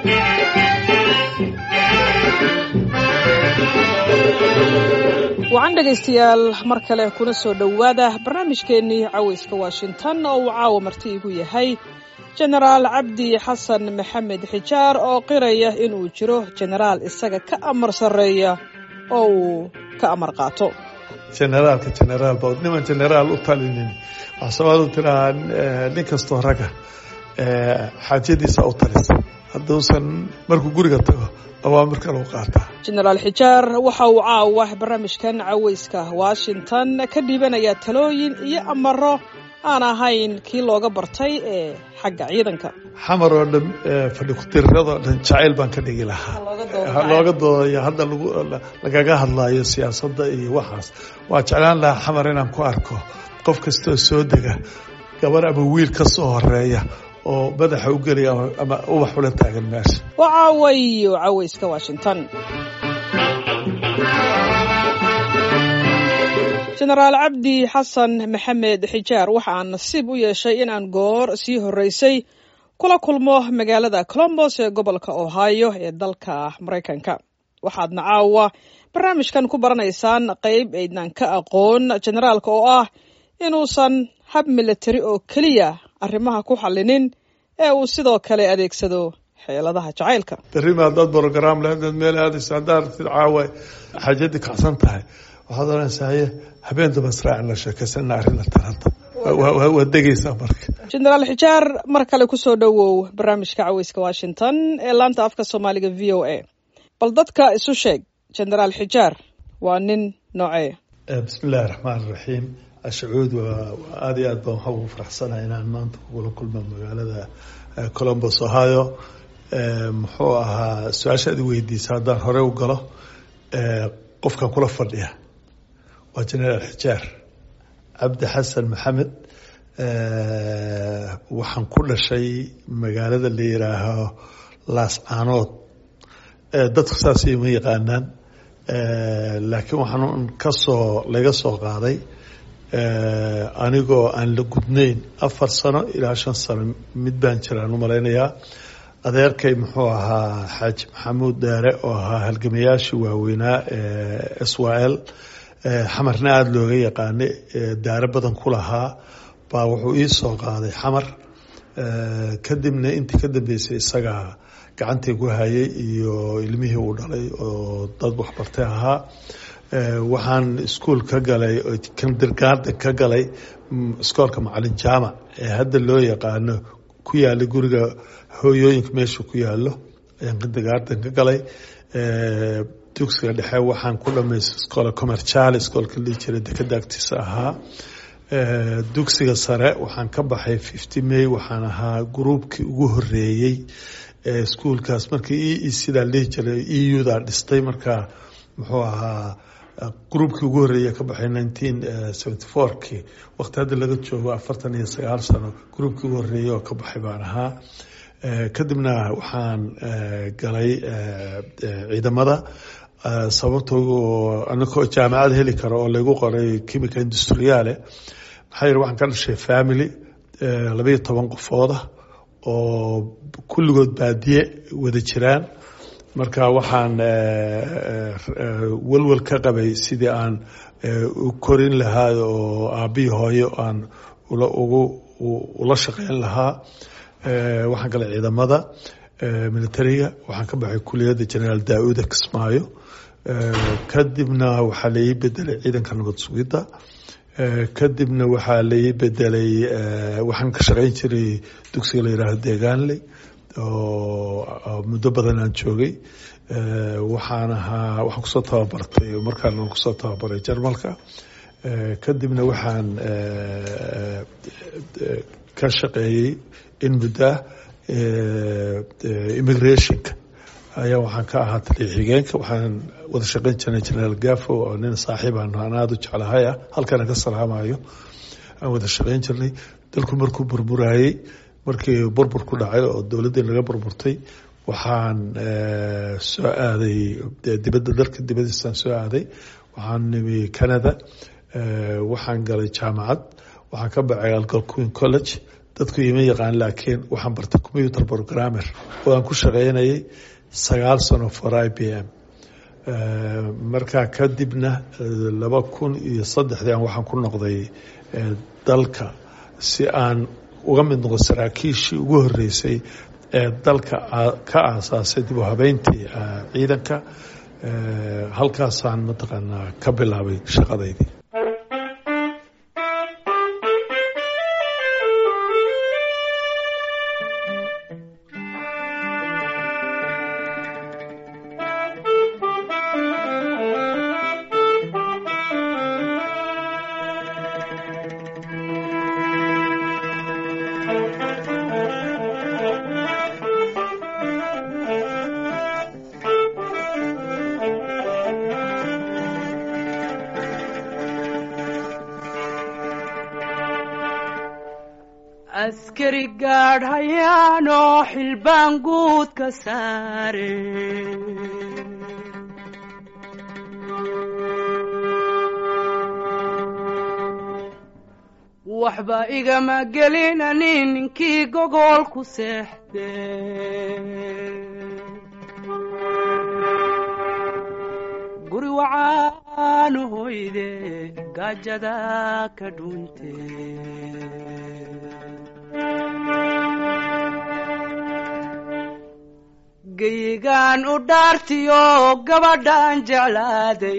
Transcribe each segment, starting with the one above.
wacan dhegaystayaal mar kale kuna soo dhowaada barnaamijkeennii cawayska washington oo uu caawa marti igu yahay jenaraal cabdi xasan maxamed xijaar oo qiraya inuu jiro jenaraal isaga ka amar sarreeya oo uu ka amar qaato generaalka generaal ba niman generaal u talinin waxaa soomaalidu tirahaa nin kastoo ragga xaajadiisa u talisa hadduusan markuu guriga tago awaamir kale u qaataa jenaraal xijaar waxa uu caawa barnaamijkan cawayska washington ka dhiibanayaa talooyin iyo amaro aan ahayn kii looga bartay ee xagga ciidanka xamar oo dhan fadhi ku-tiriradoo dhan jacayl baan ka dhigi lahaa looga doodayo hadda lagaga hadlayo siyaasadda iyo waxaas waa jeclaan lahaa xamar inaan ku arko qof kastoo soo dega gabar ama wiil ka soo horeeya oo madaxa u gelaya ama ubax ula taagan meesha waa caawayo cawayska washington jenaraal cabdi xasan maxamed xijaar waxa aan nasiib u yeeshay in aan goor sii horreysay kula kulmo magaalada colombos ee gobolka ohio ee dalka maraykanka waxaadna caawa barnaamijkan ku baranaysaan qayb aydnaan ka aqoon jenaraalka oo ah inuusan hab militari oo keliya arrimaha ku xallinin ee uu sidoo kale adeegsado xeeladaha jacaylka berrima haddaad brogram le hadaad meel aadayso haddaad aragtid caawa xaajadii kacsan tahay waxaad oranaysaa haye habeen daba israacin la sheekaysana arrinta taranta waad degaysaa marka jenaraal xijaar mar kale kusoo dhowow barnaamijka caweyska washington ee laanta afka soomaaliga v o a bal dadka isu sheeg jenaraal xijaar waa nin noocee bismi illaahi raxmaan iraxiim ashacuud waa aada iyo aad baan waxaa ugu faraxsanahay inaan maanta kugula kulmo magaalada colombos ohio muxuu ahaa su-aashaad i weydiisa haddaan hore u galo qofkan kula fadhiya waa jenaraal xijaar cabdi xasan maxamed waxaan ku dhashay magaalada la yiraaho laascaanood dadku saas ima yaqaanaan laakiin waxaan kasoo laga soo qaaday anigoo aan la gudnayn afar sano ilaa shan sano mid baan jiraan u malaynayaa adeerkay muxuu ahaa xaaji maxamuud daare oo ahaa halgamayaashii waaweynaa ee s y l xamarna aada looga yaqaanay daare badan ku lahaa baa wuxuu ii soo qaaday xamar kadibna intii ka dambeysay isagaa gacantii ku hayay iyo ilmihii uu dhalay oo dad waxbartay ahaa waxaan iskuol ka galay kindergarden ka galay iskoolka macalin jaamac ee hadda loo yaqaano ku yaala guriga hooyooyinka meesha ku yaalo ayaan kindergarden ka galay dugsiga dhexe waxaan ku dhamaystay iskoola commercial iskoolka lii jira dekada agtiisa ahaa dugsiga sare waxaan ka baxay fifty may waxaan ahaa gruubkii ugu horeeyey iskuolkaas markii sidaa lihi jiray e u da dhistay markaa muxuu ahaa gruubkii ugu horreeya ka baxay nineteen seventy four kii waqti hadda laga joogo afartan iyo sagaal sano gruubkii ugu horreeyay oo ka baxay baan ahaa kadibna waxaan galay ciidamada sababtoo anakoo jaamacad heli karo oo lagu qoray chemical industriale maxaa yidhi waxaan ka dhashay family labayo toban qofooda oo kulligood baadiye wada jiraan marka waxaan welwel ka qabay sidii aan u korin lahaa oo aabbihi hooyo aan ugu ula shaqeyn lahaa waxaan galay ciidamada militariga waxaan ka baxay kuliyadda generaal daa-uda kismaayo kadibna waxaa la ii bedelay ciidanka nabad sugidda kadibna waxaa la ii bedelay waxaan ka shaqeyn jiray dugsiga la yihaaho deegaanley oo muddo badan aan joogay waxaan ahaa waxaan kusoo tababartay markaan kusoo tababaray jarmalka kadibna waxaan ka shaqeeyey in muddoah immigrationka ayaa waxaan ka ahaa taliya xigeenka waxaan wada shaqeyn jirnay generaal gafo oo nin saaxiib aan aan aada u jeclahay ah halkana ka salaamayo aan wada shaqeyn jirnay dalku markuu burburayey markii burbur ku dhacay oo dowladdii laga burburtay waxaan soo aaday dibadda dalka dibadiisaan soo aaday waxaan nimi canada waxaan galay jaamacad waxaan ka baxay algalquin college dadku ima yaqaan laakiin waxaan bartay computer programmer oo aan ku shaqeynayay sagaal sano for i b m markaa kadibna laba kun iyo saddexdii aan waxaan ku noqday dalka si aan uga mid noqo saraakiishii ugu horeysay ee dalka ka aasaasay dib u habeyntii ciidanka halkaasaan mataqaanaa ka bilaabay shaqadaydii askari gaadh hayaanoo xilbaan guud ka saare waxba igama gelinani ninkii gogol ku seexde guri wacaanu hoyde gaajada ka dhunte geyigaan u dhaartiyo gabadhaan jeclaaday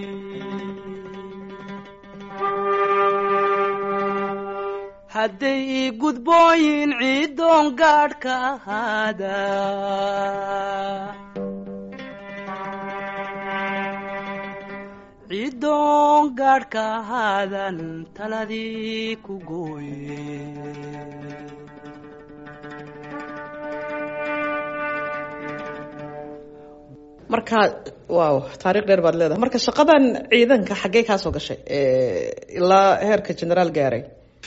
hadday ii gudbooyin ciidoon gaadh ka ahaada ciidoon gaadh ka ahaadan taladii ku gooye marka waaw taariikh dheer baad leedahay marka shaqadan ciidanka xaggee kaa soo gashay ilaa heerka generaal gaaray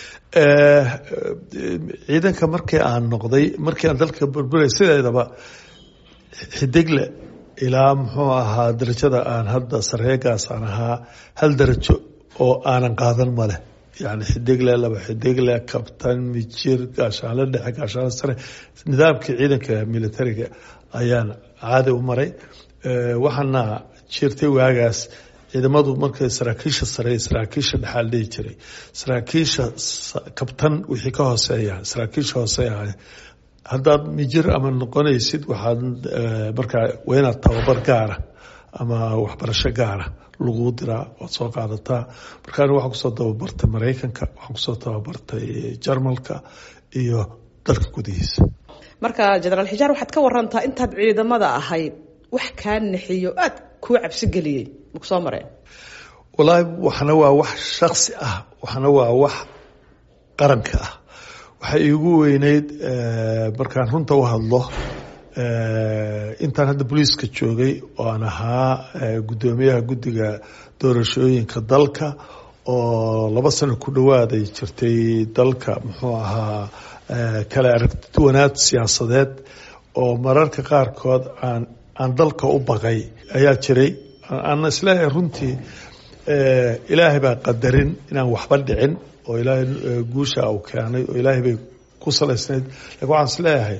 ciidanka markii aan noqday markii aan dalka burburay sideedaba xidigle ilaa muxuu ahaa darajada aan hadda sareegaas aan ahaa hal darajo oo aanan qaadan maleh yani xidigle laba xidigle kabtan mijir gaashaanle dhexe gaashaanle sare nidaamkii ciidanka militariga ayaan caadi u maray waxaana jirtay waagaas ciidamadu markay saraakiisha sare saraakiisha dhexaal dhihi jiray saraakiisha kabtan wixii ka hooseeya saraakiisha hooseeya haddaad mijir ama noqonaysid waxaad markaa waa inaad tababar gaara ama waxbarasho gaara lagu diraa waad soo qaadataa markaan waxaan kusoo tababartay maraykanka waxaan kusoo tababartay jarmalka iyo dalka gudihiisa marka generaal xijaar waxaad ka warantaa intaad ciidamada ahayd wax kaa naxiyo aada kuu cabsi geliyey maku soo mareen wallaahi waxna waa wax shaksi ah waxna waa wax qaranka ah waxay iigu weyneyd markaan runta u hadlo intaan hadda booliiska joogay oo aan ahaa guddoomiyaha guddiga doorashooyinka dalka oo laba sano ku dhawaaday jirtay dalka muxuu ahaa kala aragtiwanaad siyaasadeed oo mararka qaarkood aan aan dalka u baqay ayaa jiray aana isleeyahay runtii ilaahay baa qadarin inaan waxba dhicin oo ilaahay guusha uu keenay oo ilaahay bay ku salaysnayd lakin waxaan isleeyahay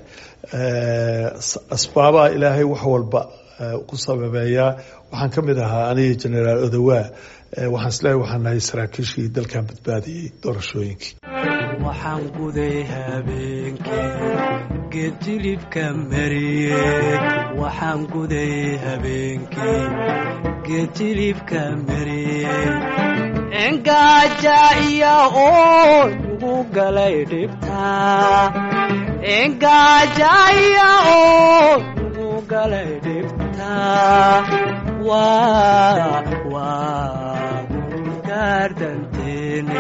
asbaabaha ilaahay wax walba ku sababeeyaa waxaan ka mid ahaa aniga generaal odawaa waxaan isleeyahay waxaan nahay saraakiishii dalkan badbaadiyey doorashooyinkii waxaan guday habeenkii geedjilibka mariye waxaan guday habeenkii geedjilibka mariye engaaja iyo oo ugu galay dhibtaa engaaja iyo oo ugu galay dhibtaa waa waa gungaardanteene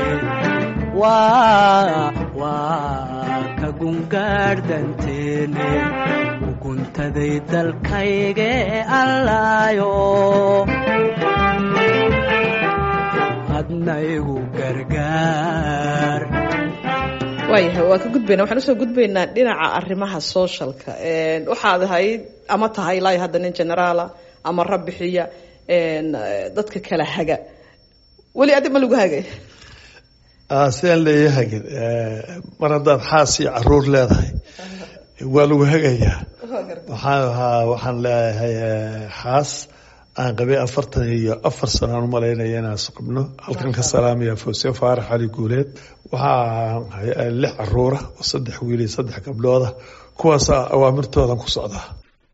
waa waa ka gungaardhanteene uguntaday dalkayga ee allaayo hadna igu gargaar waayahay waa ka gudbayna waxaan usoo gudbaynaa dhinaca arrimaha socialka waxaad ahayd ama tahay ilaa hadda nin generaala ama rabbixiya dadka kala haga weli adi ma lagu hagay sidaan leeyahay mar haddaad xaas iyo caruur leedahay waa lagu hagayaa waxaan ahaa waxaan leeyahay xaas aan qabay afartan iyo afar sano aan umalaynaya inaan isqabno halkan ka salaamaya fawse faarax cali guuleed waxaa lix caruura oo saddex wiil iyo saddex gabdhooda kuwaas awaamirtoodan ku socdaa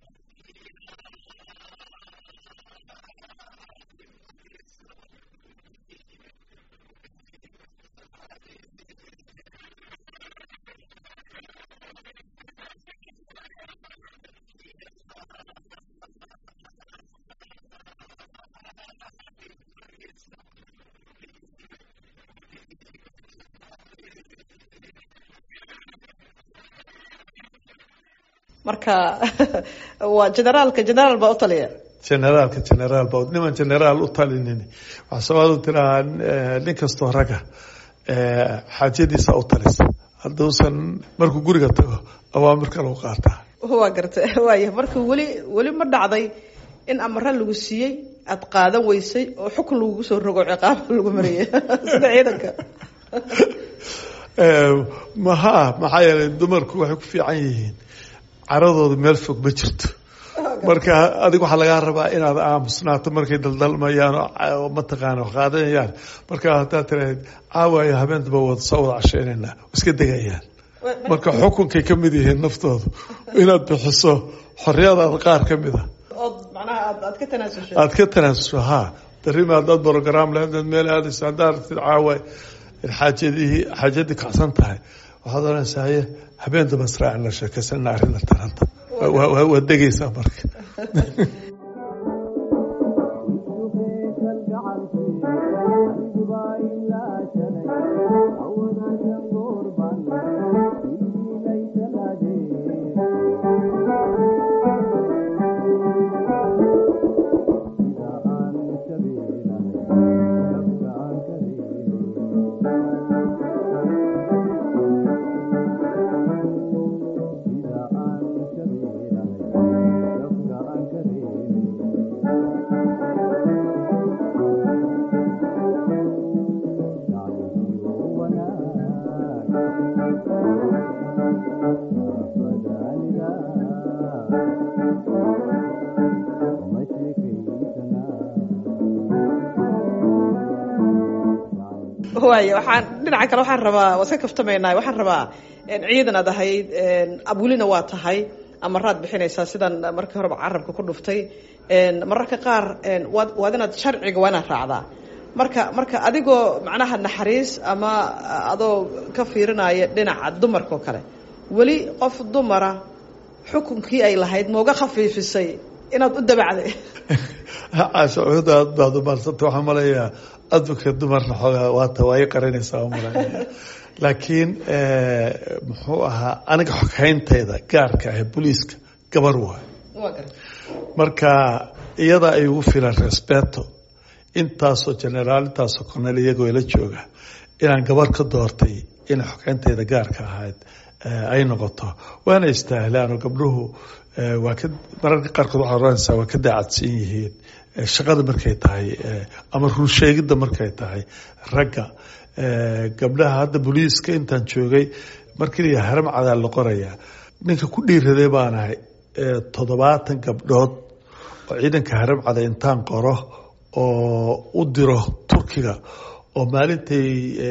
marka waa generaalka generaal baa u taliya generaalka generaal ba niman generaal u talinin waxaa soomaalidu tirahaa nin kastoo raga xaajadiisa u talisa hadduusan markuu guriga tago awaamir kale u qaataa waa garta waaya marka weli weli ma dhacday in amara lagu siiyey aada qaadan weysay oo xukun lagugu soo rogo ciqaaba lagu mariyay sida ciidanka maha maxaa yeelay dumarku waxay ku fiican yihiin caradooda meel fog ma jirto marka adiga waxaa lagaa rabaa inaad aamusnaato markay daldalmayaan oo mataqaana qaadanayaan marka haddaad tiraahd caawaayo habeentaba wada soo wada casheynayna iska degayaan marka xukunkay ka mid yihiin naftoodu inaad bixiso xorriyadaada qaar ka mid a ood macnaha aad aad ka tanaasushay aada ka tanaasusho ha darima haddaad brogram leedaad meel aadaysa haddaad aragtid caawa xaajadihii xaajadii kacsan tahay waxaad oranaysaa haye habeen daba israacin la sheekaysana arrinta taranta waad degaysaa marka waaya waxaan dhinaca kale waxaan rabaa waa iska kaftamaynaa waxaan rabaa ciidan aad ahayd abulina waa tahay amaraad bixinaysaa sidan markii horeba carabka ku dhuftay mararka qaar waad waad inaad sharciga waa inaad raacdaa marka marka adigoo macnaha naxariis ama adoo ka fiirinaya dhinaca dumarka oo kale weli qof dumara xukunkii ay lahayd mauga khafiifisay inaad u dabacday cashuud aad baad umaadsanta waxaan malayaa advocate dumarna xoogaa waata waa i qaranaysaa umalanaya laakiin muxuu ahaa aniga xogayntayda gaarka ah booliiska gabar waay marka iyada ay ugu filan respeto intaasoo generaal intaasoo cornel iyagoo ila jooga inaan gabar ka doortay inay xogayntayda gaarka ahayd ay noqoto waana istaahilaan oo gabdhuhu waa ka mararka qaarkood waxaad oranaysaa waa ka daacadsan yihiin shaqada markay tahay ama runsheegidda markay tahay ragga gabdhaha hadda booliiska intaan joogay markii haram cadaa la qorayaa ninka ku dhiiraday baan ahay toddobaatan gabdhood oo ciidanka haram cada intaan qoro oo u diro turkiga oo maalintay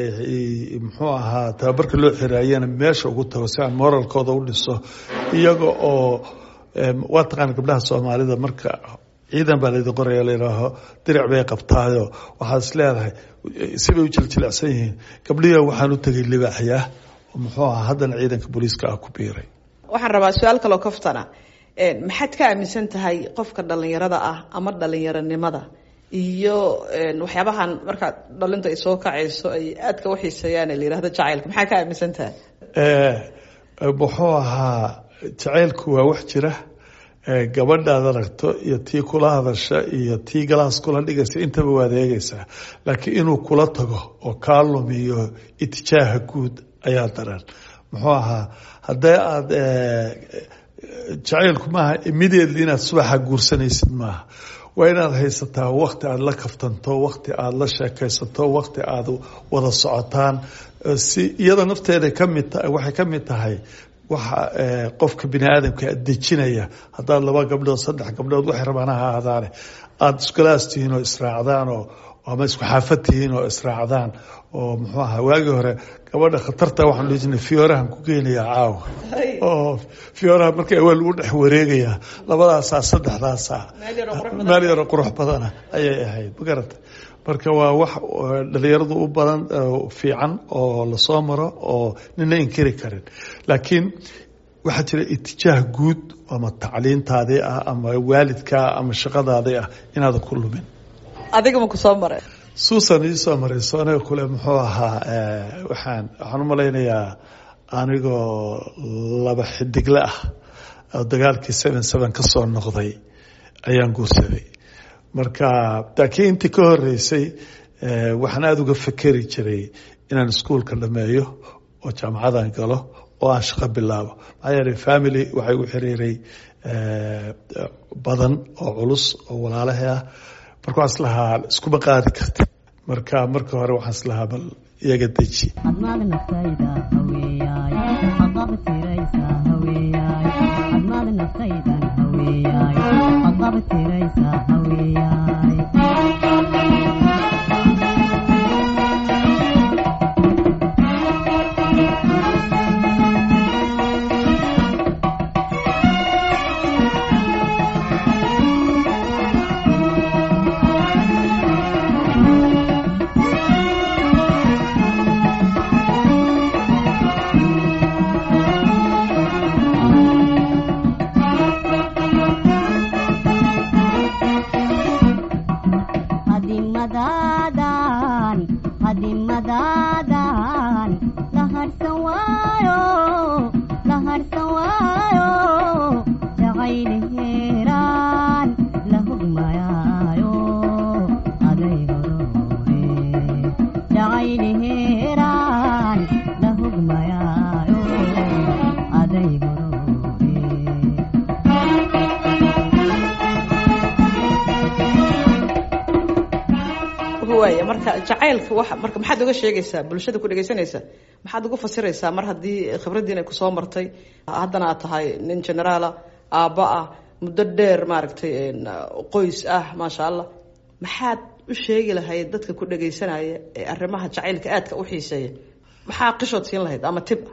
muxuu ahaa tababarka loo xiraayana meesha ugu tago si aan moralkooda u dhiso iyaga oo waa taqaana gabdhaha soomaalida marka ciidan baa laydin qoraya layidhaaho diric bay qabtaayo waxaad is leedahay sibay u jiljilecsan yihiin gabdhihi waxaan u tegay libaaxyaa oo muxuu ahaa haddana ciidanka booliiska ah ku biiray waxaan rabaa su-aal kaloo kaftana maxaad ka aaminsan tahay qofka dhalinyarada ah ama dhalinyaronimada iyo waxyaabahan markaa dhalinta ay soo kacayso ay aadka uxiiseeyaan la yihahdo jacaylka maxaa ka aaminsan tahay muxuu ahaa jacaylku waa wax jira gabadhaad aragto iyo tii kula hadasha iyo tii galaas kula dhigaysa intaba waad eegaysaa laakiin inuu kula tago oo kaa lumiyo itijaaha guud ayaa daran muxuu ahaa haddee aada jacaylku maaha immediately inaad subaxa guursanaysid maaha waa inaad haysataa wakti aada la kaftanto wakti aada la sheekaysato wakti aada wada socotaan si iyada nafteeda kamid waxay ka mid tahay waxa qofka bini aadamka dejinaya haddaad laba gabdhood saddex gabdhood waxay rabaan ha ahaadaane aada iskulaas tihiin oo israacdaan oo ama isku xaafad tihiin oo israacdaan oo muxuu aha waagii hore gabadha khatarta waxaan dhihi jirnay fiyoorahan ku geynayaa caawa oo fiyooraha marka waa lagu dhex wareegayaa labadaasaa saddexdaasaa meel yaro qurux badana ayay ahayd ma garata marka waa wax dhalinyaradu u badan fiican oo lasoo maro oo nina inkiri karin laakiin waxaa jira itijaah guud ama tacliintaadii ah ama waalidkaa ama shaqadaadii ah inaada ku lumin adiga ma ku soo maray suusan iisoo marayso aniga kule muxuu ahaa waxaan waxaan u malaynayaa anigoo laba xidigle ah oo dagaalkii seven seven ka soo noqday ayaan guursaday marka laakiin intii ka horeysay waxaan aada uga fekeri jiray inaan iskuolka dhameeyo oo jaamacadan galo oo aan shaqo bilaabo maxaa yeelay family waxay u xiriiray badan oo culus oo walaalahay ah marka waxaan islahaa iskuma qaadi karti marka marka hore waxaan islahaa bal iyaga deji marka jacaylka wa marka maxaad uga sheegaysaa bulshada ku dhegeysanaysa maxaad uga fasiraysaa mar haddii khibraddiin ay kusoo martay haddana aad tahay nin generaala aabba ah muddo dheer maaragtay qoys ah maasha allah maxaad u sheegi lahayd dadka ku dhegeysanaya ee arrimaha jacaylka aadka u xiiseeya maxaa qishood siin lahayd ama tib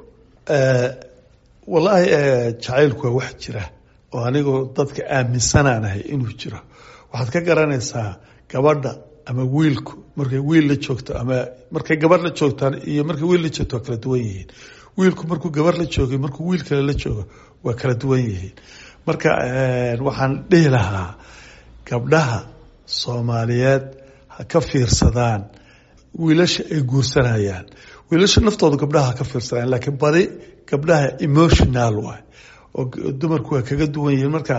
wallaahi jacaylku waa wax jira oo anigu dadka aaminsanaanahay inuu jiro waxaad ka garanaysaa gabadha ama wiilku markay wiil la joogto ama markay gabar la joogtaan iyo markay wiil la joogto waa kala duwan yihiin wiilku markuu gabar la joogay markuu wiil kale la joogo waa kala duwan yihiin marka waxaan dhihi lahaa gabdhaha soomaaliyeed ha ka fiirsadaan wiilasha ay guursanayaan wiilasha naftooda gabdhaha ha ka fiirsadaan laakiin badi gabdhaha emotional waay oo dumarku waa kaga duwan yihiin marka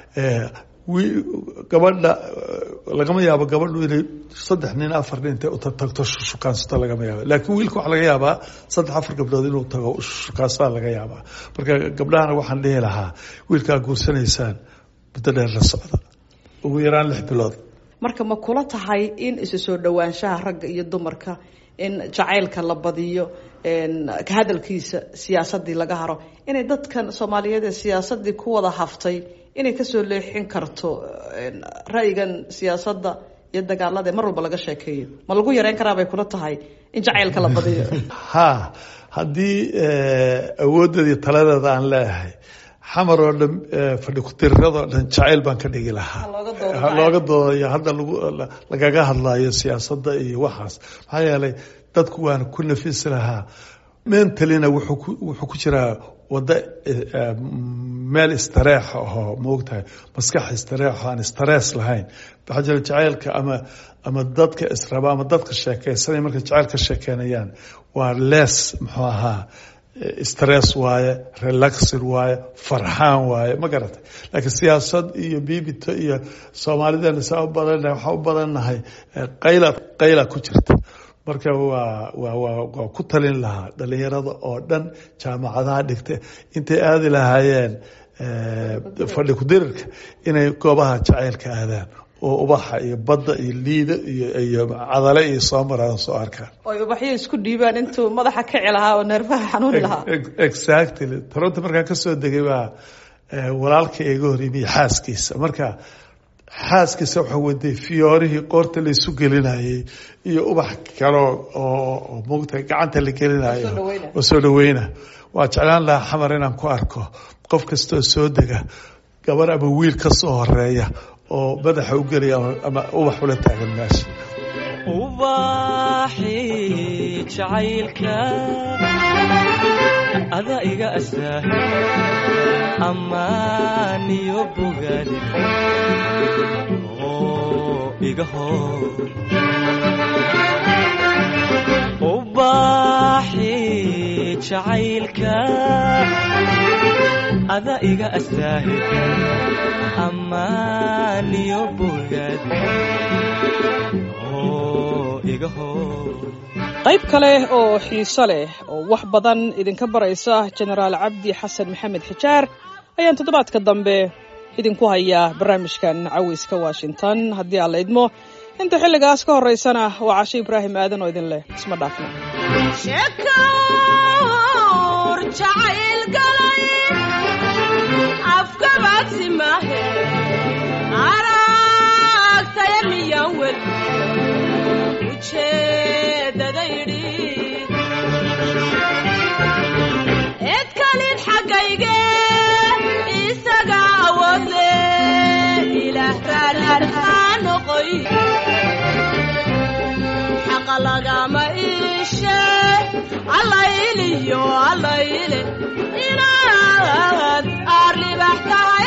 gabadha lagama yaabo gabadhu inay saddex nin afar nin intay utagto shukaansato lagama yaabo laakiin wiilka waxaa laga yaabaa saddex afar gabdhood inuu tago shukaansada laga yaabaa marka gabdhahana waxaan dhihi lahaa wiilkaa guursanaysaan muddo dheer la socda ugu yaraan lix bilood marka ma kula tahay in isu soo dhowaanshaha ragga iyo dumarka in jacaylka la badiyo ka hadalkiisa siyaasadii laga haro inay dadkan soomaaliyeed ee siyaasadii ku wada haftay inay kasoo leexin karto ra'yigan siyaasadda iyo dagaalada ee mar walba laga sheekeeyo ma lagu yareyn karaa bay kula tahay in jacaylka la badiyo ha haddii awooddeedii taladeeda aan leeyahay xamar oo dhan fadhi ku-tiriradoo dhan jacayl baan ka dhigi lahaa looga doodayo hadda lagaga hadlayo siyaasadda iyo waxaas maxaa yeelay dadku waana ku nafisi lahaa mentalina wuxuu ku jiraa wado meel istareexa ahoo maogtahay maskax istareexo aan istarees lahayn waxaa jira jacaylka ama ama dadka israba ama dadka sheekeysanay markay jacayl ka sheekeynayaan waa lees muxuu ahaa stress waaye relaxin waaye farxaan waaye ma garatay laakiin siyaasad iyo bibito iyo soomaalidana saa u badannahay waxaa u badannahay qayla qayla ku jirta marka waa waa waa waa ku talin lahaa dhalinyarada oo dhan jaamacadaha dhigta intay aadi lahaayeen fadhi ku-dirirka inay goobaha jacaylka aadaan oo ubaxa iyo badda iyo liida iyo iyo cadale iyo soo maraan soo arkaan oy ubaxyo isku dhiibaan intuu madaxa kici lahaa oo neerfaha xanuuni lahaa exactly toronto markaan kasoo degay baa walaalka iga horyimiye xaaskiisa marka xaaskiisa waxa waday fiyoorihii qoorta la isu gelinayay iyo ubax kaleo oo mugta gacanta la gelinayo oo soo dhaweyna waa jeclaan lahaa xamar inaan ku arko qof kastoo soo dega gabar ama wiil ka soo horeeya oo madaxa u gelaya ama ubax ula taagan meesha ubaxi jacaylka ada iga asaah amaan iyo bogaad oo iga hor ubaxi jacaylka ada iga asaah amaan iyo bogaad qayb kale oo xiiso leh oo wax badan idinka baraysa jenaraal cabdi xasan maxamed xijaar ayaan toddobaadka dambe idinku hayaa barnaamijkan caweyska washington haddii aan la idmo inta xilligaas ka horeysana waa cashe ibraahim aadan oo idin leh isma dhaafno edkalin xaggayge isaga awoodle ilaah raararhaa noqoy xaqa lagama iishe allayliyo allayle inaad aar libax tahay